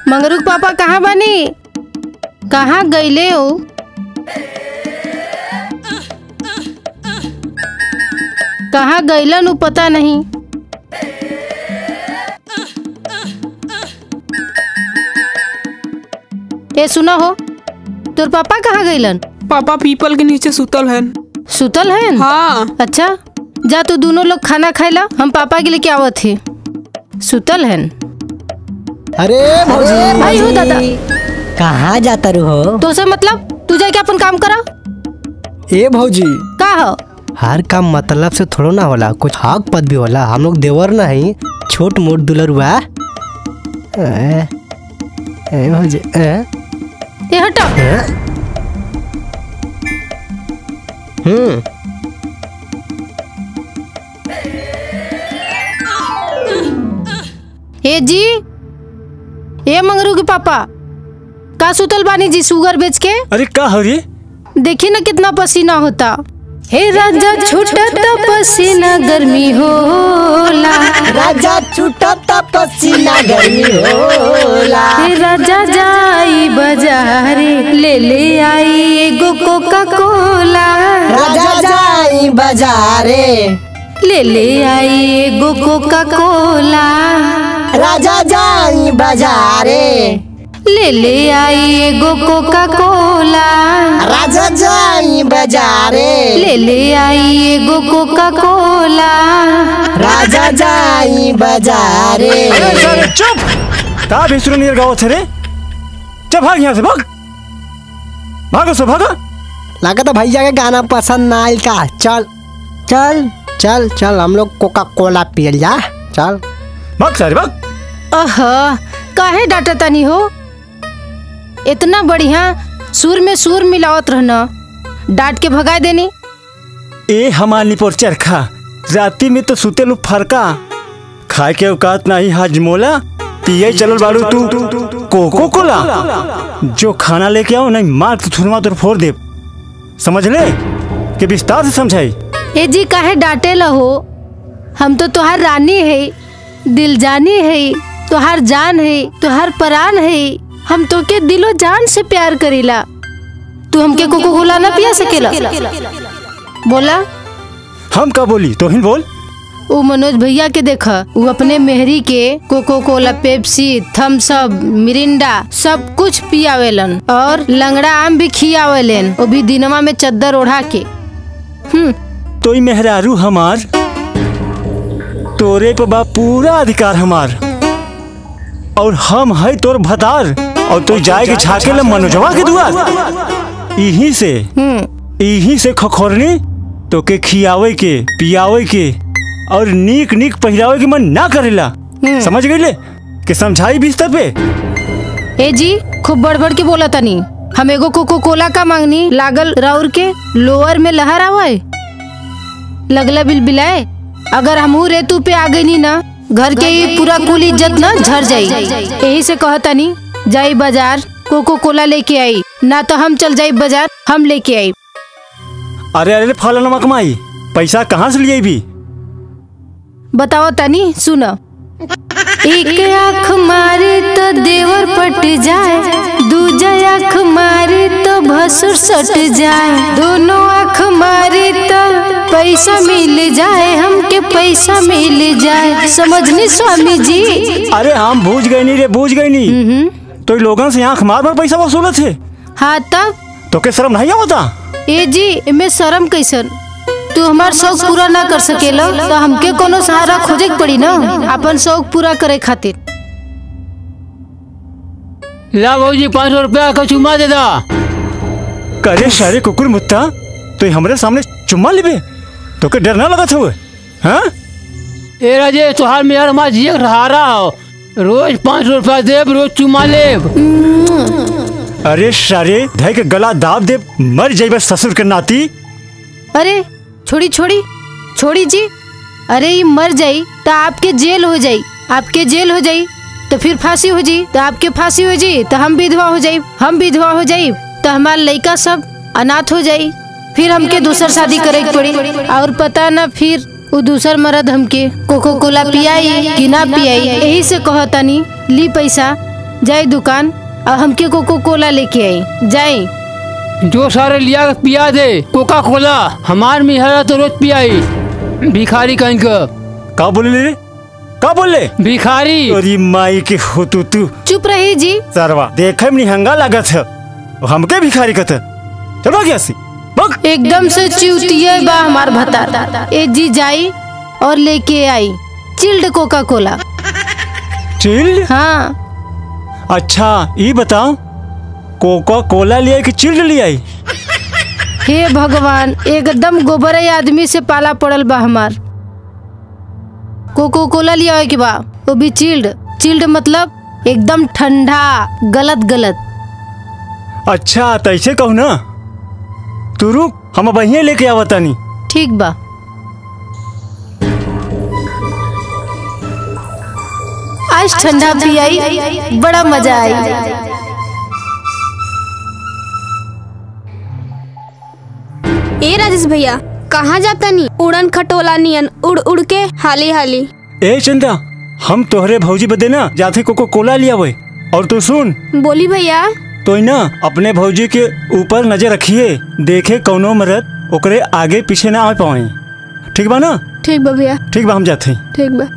मंगरू के पापा कहाँ बानी कहाँ गईले हो कहाँ गईलन उ पता नहीं ए सुना हो तोर पापा कहाँ गईलन पापा पीपल के नीचे सुतल है सुतल है हाँ अच्छा जा तू दोनों लोग खाना खाइला हम पापा के लेके आवत ही सुतल है अरे भौजी भाई हो दादा कहाँ जाता रू हो तो से मतलब तू जाके अपन काम करा ए भौजी का हो हर काम मतलब से थोड़ो ना होला कुछ हक पद भी होला हम लोग देवर ना ही छोट मोट दुलरुआ ए, ए भौजी ए, ये हटा ए? हम्म ए जी ए मंगरू के पापा का सुतल बानी जी शुगर बेच के अरे का हो रे देखी ना कितना पसीना होता हे राजा छूटत पसीना गर्मी होला राजा छूटता पसीना गर्मी होला हे राजा जाई बाजारे ले ले आई एगो कोका कोला राजा जाई बाजारे ले ले आई एगो कोका कोला राजा जाई बाजारे ले ले आई एगो कोका कोला राजा जाई बाजारे ले ले आई एगो कोका कोला राजा जाई बाजारे अरे साले चुप का भेसुर नियर गाँव थे रे चल भाग यहाँ से भाग भागो सो भागो लगा भैया के गाना पसंद ना आयल का चल चल चल चल हम लोग कोका कोला पियल जा चल भाग सारे भाग अह काहे डांटा तनी हो इतना बढ़िया सुर में सुर मिलावत रहना डांट के भगाए देनी ए हमार पर चरखा राती में तो सुते लू फरका खाए के औकात नहीं हाजमोला पिए चलल बाड़ू तू कोको कोला जो खाना लेके आओ नहीं मार तो थुरमा तो फोड़ दे समझ ले कि विस्तार से समझाई ए जी काहे डांटे हो हम तो तुहार रानी है दिल जानी है तुहार जान है तुहार परान है हम तो के दिलो जान से प्यार करीला तू हमके कोको कोला ना पिया सकेला बोला हम का बोली तो ही बोल वो मनोज भैया के देखा वो अपने मेहरी के Coca Cola Pepsi Thums Up Mirinda सब कुछ पियावेलन और लंगड़ा आम भी खियावेलन वो भी दिनवा में चद्दर ओढ़ा के हम्म तो ई मेहरारू हमार तोरे पे बा पूरा अधिकार हमार और हम है तोर भतार और तू जाए के छाके ल मनोजवा के दुआर यहीं से हम्म यहीं से खखोरनी तो के खियावे के पियावे के और नीक नीक पहिरावे के मन ना करेला समझ गईले कि समझाई बिस्तर पे ए जी खूब बढ़ बढ़ के बोला तनी हम एगो कोको कोला का मांगनी लागल राउर के लोअर में लहर आवे लगला बिल बिलाए अगर हमहू रेतू पे आ गई ना घर के ही पूरा कुल इज्जत ना झर जाई यही से कहतनी जाई बाजार कोको कोला लेके आई ना तो हम चल जाई बाजार हम लेके आई अरे अरे फल नमक माई पैसा कहाँ से लिए भी बताओ तनी सुनो एक आँख मारे तो देवर पट जाए दूजा आँख मारे तो भसुर सट जाए दोनों आँख मारे तो पैसा मिल जाए हमके पैसा मिल जाए समझनी स्वामी जी अरे हम बूझ गई नहीं रे बूझ गई नहीं हम्म, तो ई लोगन से आंख मार मार पैसा वसूले थे हाँ तब तो के शर्म नहीं आवता ए जी इमे शर्म कैसन तू हमार शौक पूरा ना कर सकेला तो हमके कोनो सहारा खोजे के पड़ी ना अपन शौक पूरा करे खातिर ला भौजी पाँच सौ रुपया का चुमा दे दा करे सारे कुकुर मुत्ता तो ई हमरे सामने चुम्मा लेबे तो के डर ना लगत हुए हाँ ए राजे तुहार मेहर माँ जिये रहा रहा हो रोज पाँच सौ रुपया देब रोज चुमा लेब अरे सारे धै के गला दाब दे मर जाइबे ससुर के नाती अरे छोड़ी छोड़ी छोड़ी जी अरे ये मर जाई तो आपके जेल हो जाई आपके जेल हो जाई तो फिर फांसी हो जाई तो आपके फांसी हो जाई तो हम विधवा हो जाई हम विधवा हो जाई तो हमार लड़का सब अनाथ हो जाई फिर हमके दूसर शादी करे के पड़ी और पता ना फिर वो दूसर मर्द हमके कोको कोला पियाई कि ना पियाई यही से कहतानी ली पैसा जाई दुकान और हमके कोको कोला लेके आई जाई जो सारे लिया के पिया दे कोका कोला हमार मिहरा तो रोज पियाई भिखारी कहीं का का बोले रे का बोले भिखारी अरे माई के हो तू तू चुप रही जी सरवा देखे में निहंगा लागत है और हमके भिखारी कहते चलो गया सी बक एकदम से चिवतिये बा हमार भतार ए जी जाई और लेके आई चिल्ड कोका कोला चिल्ड हाँ अच्छा ये बताओ कोका कोला लिया कि चिल्ड लिया आई हे भगवान एकदम गोबरे आदमी से पाला पड़ल बा हमार कोको कोला लिया के बा वो भी चिल्ड चिल्ड मतलब एकदम ठंडा गलत गलत अच्छा तो ऐसे कहू ना तू रुक हम वहीं लेके आवतानी ठीक बा आज ठंडा पियाई बड़ा मजा आई ए राजेश भैया कहाँ जाता नी उड़न खटोला नियन उड़ उड़ के हाली हाली ए चंदा हम तोहरे भौजी बदे ना जाते कोको कोला लिया वे और तू सुन बोली भैया तो ना अपने भौजी के ऊपर नजर रखिए देखे कौनो मरद ओकरे आगे पीछे ना आ पाए ठीक बा ना ठीक बा भैया ठीक बा हम जाते हैं ठीक बा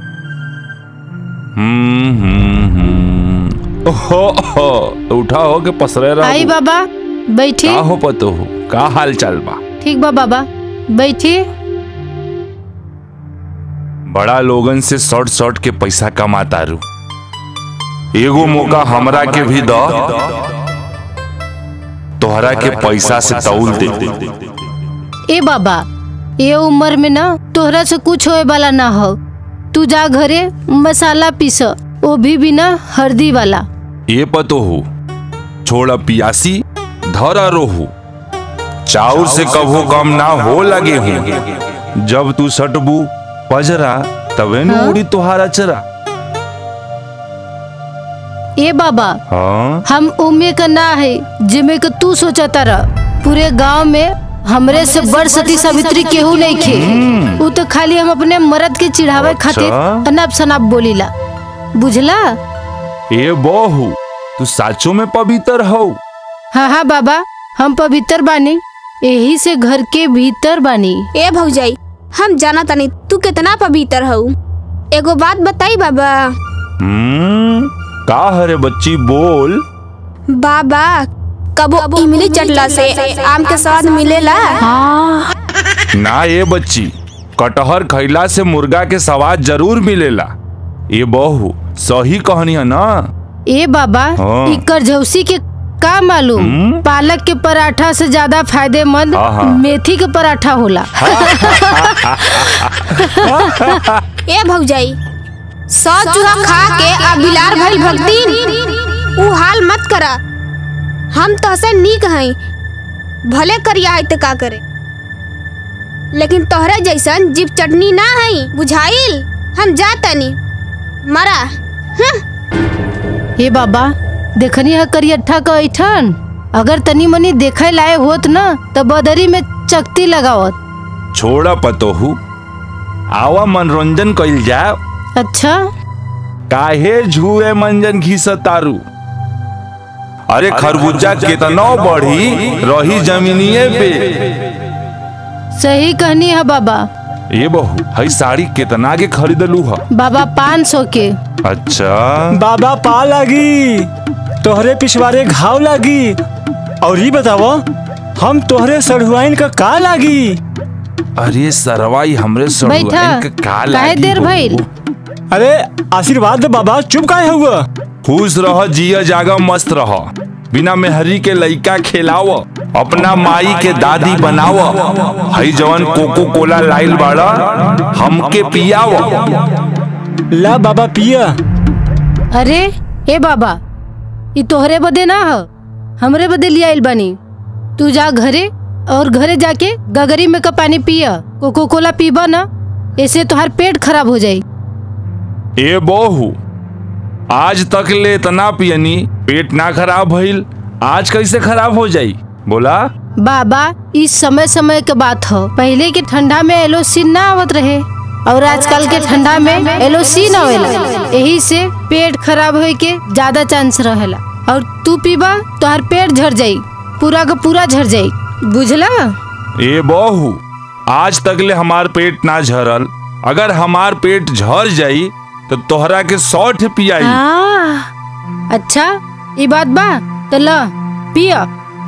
हम्म, हम्म, हम्म। ओहो ओहो, उठा हो के पसरे रहो आई बाबा बैठी का हो पतो हो का हाल चाल बा ठीक बा बाबा बैठी बड़ा लोगन से शॉर्ट शॉर्ट के पैसा कमाता रू एगो मौका हमरा के भी दो तोहरा के पैसा से तौल दे ए बाबा ये उम्र में ना तोहरा से कुछ होए वाला ना हो तू जा घरे मसाला पीस वो भी बिना हल्दी वाला ये पतो हो छोड़ा पियासी धरा रोहू चाउर से कभो कम ना हो लगे हूँ जब तू सटबू पजरा तबे न उड़ी तुहारा चरा ए बाबा हाँ हम उम्मे का ना है जिमे का तू सोचता रह पूरे गांव में हमरे से बड़ सती सावित्री केहू नहीं खे वो तो खाली हम अपने मर्द के चिढ़ावे खातिर अच्छा। अनाप शनाप बोलीला बुझला ए बहू तू साचो में पवित्र हो हाँ हाँ बाबा हम पवित्र बानी यही से घर के भीतर बानी ए भौजाई हम जाना तनी तू कितना पवित्र हऊ एगो बात बताई बाबा हम्म का हरे बच्ची बोल बाबा कबो इमली चटला से आम के स्वाद मिलेला ना ये बच्ची कटहर खैला से मुर्गा के स्वाद जरूर मिलेला ये बहू सही कहनी है ना ए बाबा हाँ। ई करझौसी के का मालूम हम्म। पालक के पराठा से ज्यादा फायदेमंद हाँ, हाँ। मेथी के पराठा होला ए भौजाई सौ चूहा खा के आ बिलार भइल भक्ति ऊ हाल मत करा हम तहसे नीक हई भले करिया है तो का करे लेकिन तोहरे जैसन जीप चटनी ना हई बुझाइल हम जा तनी मरा ए बाबा देखनी है करियठा का ऐठन अगर तनी मनी देखे लाए होत ना तो बदरी में चकती लगावत छोड़ा पतोहू आवा मनोरंजन कइल जाए अच्छा काहे झूए मंजन घिस तारू अरे खरबूजा कितनो बढ़ी रही जमीनिए पे सही कहनी है बाबा ये बहू हई साड़ी कितना के खरीदलू ह बाबा पाँच सौ के अच्छा बाबा पा लागी तोहरे पिछवारे घाव लागी और ये बताओ हम तोहरे सढ़ुआइन का का लागी अरे सरवाई हमरे बैठा सड़ुआइन के का काहे लागी देर बहू? भइल अरे आशीर्वाद दे बाबा चुप काहे हुआ खुश रह जिया जागा मस्त रह बिना मेहरी के लइका खेलाव अपना माई के दादी बनाव हई जवन कोको कोला लाइल बाड़ा हमके पियाव ला बाबा पिया अरे ए बाबा ई तोहरे बदे ना हो हमरे बदे लिया आइल बानी तू जा घरे और घरे जाके गगरी में का पानी पिया कोको कोला पीबा ना ऐसे तोहार पेट खराब हो जाई ए बहू आज तक ले इतना पियनी पेट ना खराब भइल आज कैसे खराब हो जाई बोला बाबा इस समय समय के बात हो पहले के ठंडा में एलोसिन ना आवत रहे और आजकल के ठंडा में एलोसी ना होएला यही से पेट खराब होए के ज्यादा चांस रहेला और तू पीबा तोहर पेट झड़ जाई पूरा का पूरा झड़ जाई बुझला ए बहू आज तक ले हमार पेट ना झरल अगर हमार पेट झर जाई तो तोहरा के सौठ पियाई आ, अच्छा ये बात बा तो ल पिया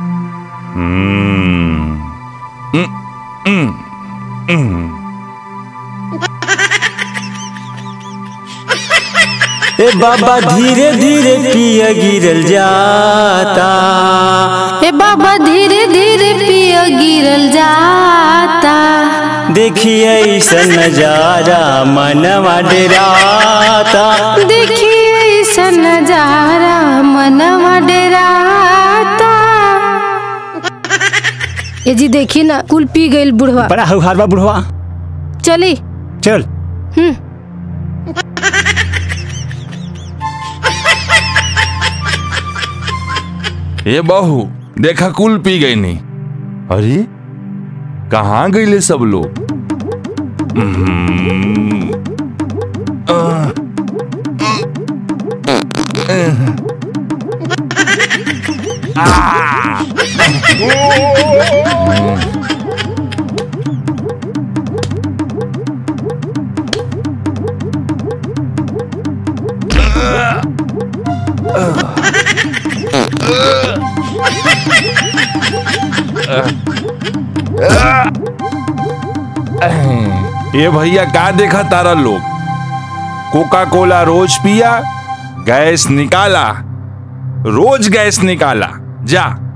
हम्म, हम्म, हम्म, हम्म। ए बाबा धीरे धीरे पिया गिरल जाता ए बाबा धीरे धीरे पिया गिरल जाता देखिए ऐसा नजारा मनवा डेराता देखिए ऐसा नजारा मनवा डेराता ए जी देखी ना कुल पी गईल बुढ़वा बड़ा हौहार बा बुढ़वा चली चल हम्म ए बहू देखा कुल पी गई नहीं अरे कहाँ गईले सब लोग हम्म, आह, ये भैया का देखा तारा लोग कोका कोला रोज पिया गैस निकाला रोज गैस निकाला जा